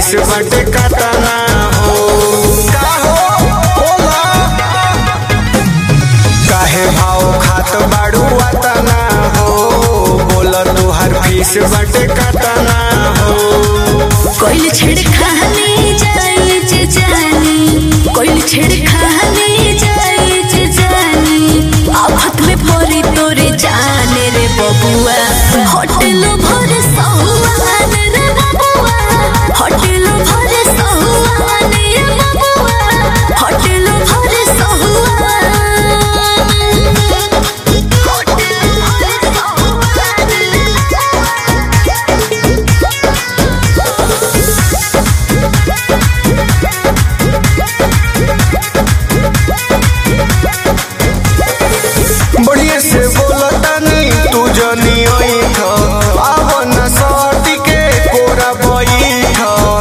fees बटे कतना हो का हो बोला काहे भाव खात बाड़ू अतना हो बोला तुहार फीस बटे कतना हो कोइल छेड़खानी जाई जे जानी कोइल छेड़खानी जाई जे जानी आफत में पड़ी तोरे जाने रे बबुआ होटल भर सहुआन रे बबुआ होटल भर सहुआन रे बबुआ होटल भर सहुआन होटल भर सहुआन बढ़िया से बोला तानी तू जनी ओइठ आव न सटी के कोरा बैठ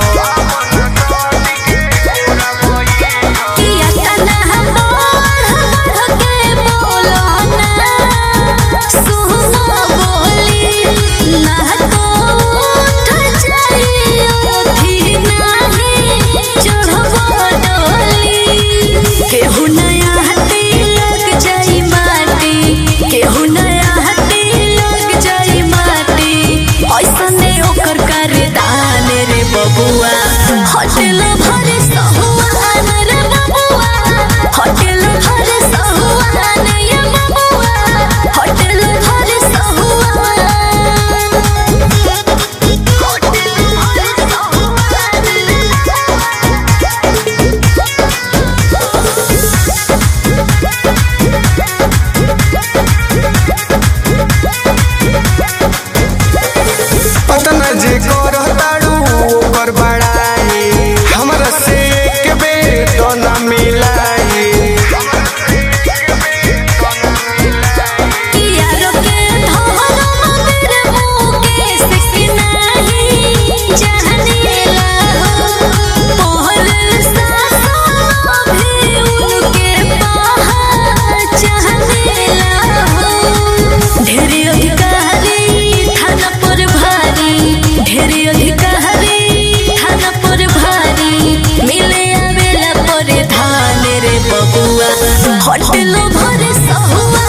किया तना बढ़ बढ़ के बोलो ना सुनो बोली ना तो उठ जाइयो थी नाही चढ़बो डोली केहू नया हटी लग जाई माटी केहू नया हटी लग जाई माटी ऐसने ओकर कर दान रे बबुआ होटल भर सहुआन रे बबुआ होटल भर सहुआन ये बबुआ होटल भर सहुआन होटल भर पतना जे कर ताड़ू ओकर बड़ाई हमरा से एक बेर तो न मिलाई यारो के धोरो मेरे मुकेश के नाही जानेला मोहर सासो भी उनके पहचानेला ढेरी अधिकारी थाना पर भारी ढेरी अधिकारी थाना पर भारी मिले आवेला पर धान रे बबुआ होटल भर सहुआ